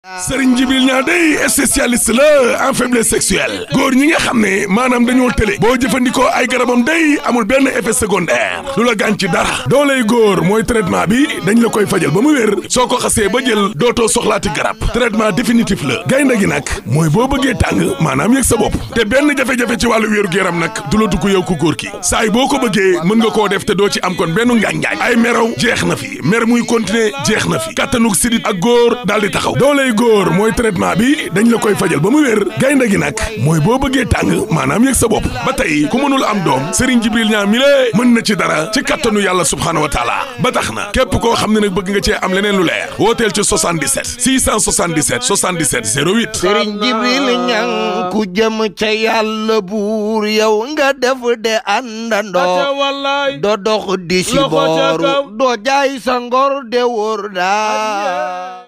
Serigne Djibril Niang day spécialiste la en faiblesse sexuelle góor ñi nga xam ne maanaam dañoo tële boo jëfandikoo ay garabam day amul benn effet secondaire du la gaañ ci dara dooley góor mooy traitement bi dañ la koy fajal ba mu wér soo ko xasee ba jël dootoo soxlaati garab traitement définitif la gaynde gi nag mooy boo bëggee tàng maanaam yëg sa bopp te benn jafe-jafe ci wàllu wéeru yaram nag du la dugg yow ku góor ki saa yi boo ko bëggee mën nga koo def te doo ci am kon benn ngaañ-ngaañ ay meraw jeex na fi mer muy continuer jeex na fi kattanug sidit ak góor daal di taxaw dooley góor mooy traitement bi dañ la koy fajal ba mu wér gaynde gi nag mooy boo bëggee tàng maanaam yëg sa bopp ba tey ku mënul am doom Serigne Djibril Niang mi lée mën na ci dara ci kattanu yàlla subhaanahu wa taala ba tax na képp koo xam ne nag bëgg nga cee am leneen lu leer wooteel ci 77 677 77 08 Sëriñ Jibril Ñang ku jëm ca yàlla buur yow nga def de àndandoo wallaay do dox di si Loxo ca kaw. booru doo jaay sa ngor de wóor daa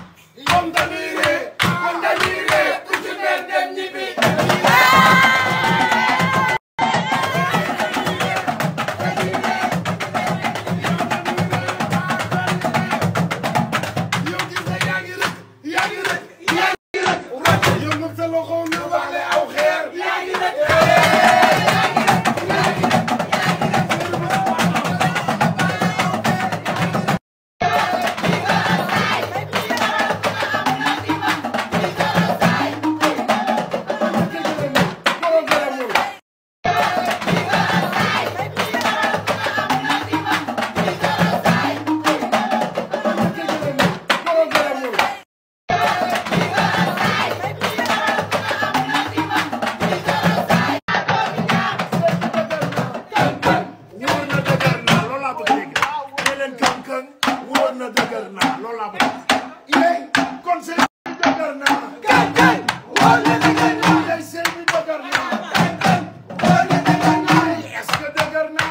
wóor na dëgër naa loolu laa bëgg a dégg ne leen kën-kën wóor na dëgër naa loolu laa bëgg yéen kon sëy bi dëgër naa kën-kën wóor na dëgër naa yéen sëy bi dëgër naa kën-kën wóor na dëgër naa est-ce que dëgër naa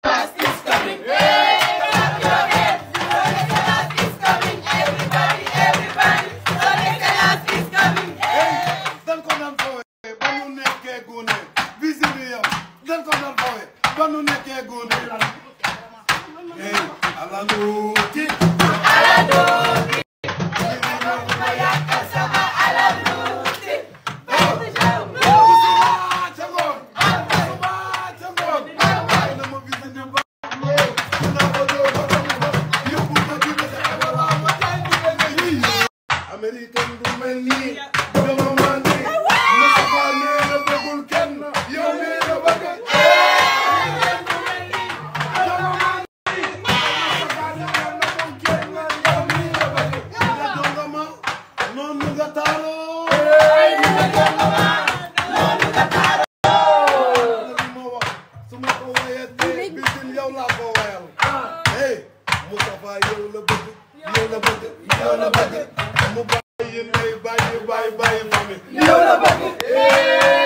dan ko daan foowe ba nu nekkee gune visite yow dan ko daan foowe ba nu nekkee gune hey ala nuuti ca ngoon suba ca ngoon ay na ma visite ba na ko doo ko yóbbu ma dina sa wala ma américain du mel nii dama mandi Moustapha nee na bëggul kenn yow nee na bëgg dama mandi Moustapha nee na bëggul kenn yow nee na bëgg nga jongama noonu nga taaloo li ma wax su ma ko wayee tey bisin yow laa ko wayal hey Moustapha yow la bëgg yow la bëgg yow la bëgg mu bàyyi ndey bàyyi bàyyi bàyyi famille yow la bëgg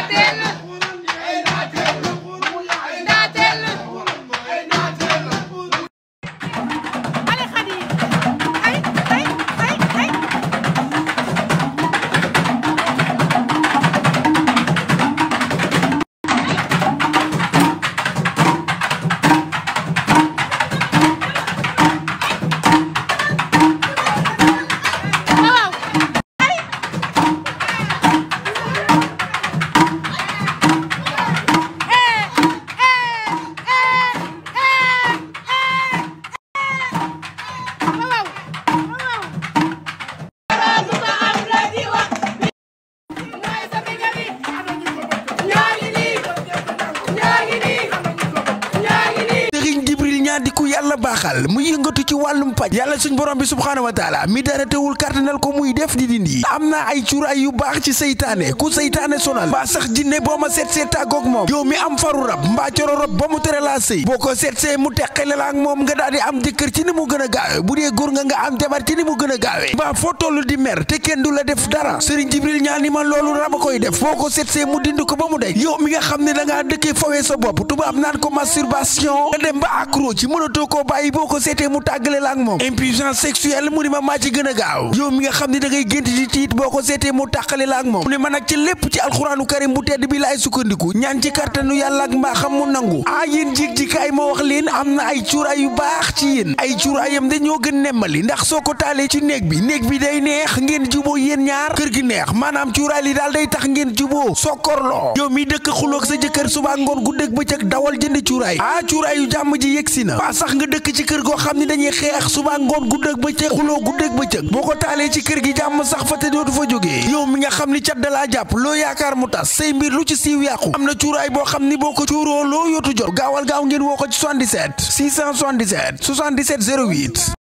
di ku yàlla baaxal mu yëngatu ci wàllum paj yàlla suñ borom bi subhaanahu wa taala mi dara teewul kàttanal ko muy def di dindi am na ay cuuraay yu baax ci seytaane ku seytaane sonal mbaa sax jinne boo ma seet see tàggoog moom yow mi am faru rab mbaa coro rab ba mu tere laa sëy boo ko seet see mu teqale la ak moom nga daal di am jëkkër ci ni mu gën a gaawe bu dee góor nga nga am jabar ci ni mu gën a gaawe mbaa foo toll di mer te kenn du la def dara sëriñ jibril ñaan ni ma loolu rab a koy def boo ko seet see mu dind ko ba mu dej yow mi nga xam ne da ngaa dëkkee fawee sa bopp tubaab naan ko masturbation nga dem ba accro ci mënatoo koo bàyyi boo ko seetee mu tàggale la ak moom impuissance sexuelle mu ni ma maa ci gën a gaaw yow mi nga xam ne da ngay gént di tiit boo ko seetee mu tàqale la ak moom mu ne ma nag ci lépp ci alxuraanu karim bu tedd bi laay sukkandiku ñaan ci kartanu yàlla ak mbaa xam mu nangu ah yéen jig ji kaay ma wax leen am na ay cuuraay yu baax ci yéen ay cuuraayam dañoo gën nemmali ndax soo ko taalee ci néeg bi néeg bi day neex ngeen juboo yéen ñaar kër gi neex maanaam cuuraay li daal day tax ngeen juboo sokkorloo yow mi dëkk xuloog sa jëkkër suba ngoon guddeeg bëccëg dawal jënd cuuraay ah cuuraay yu jàmm ji yegsi na waa sax nga dëkk ci kër goo xam ne dañuy xeex suba ngoon guddeeg bëccëg xuloo guddeeg bëccëg boo ko taalee ci kër gi jàmm sax fa te dootu fa jógee yow mi nga xam ni cat dalaa jàpp loo yaakaar mu tas say mbir lu ci siiw yàqu am na cuuraay boo xam ni boo ko cuuroo loo yootu jot gaawal gaaw ngeen woo ko ci 77 677 77 08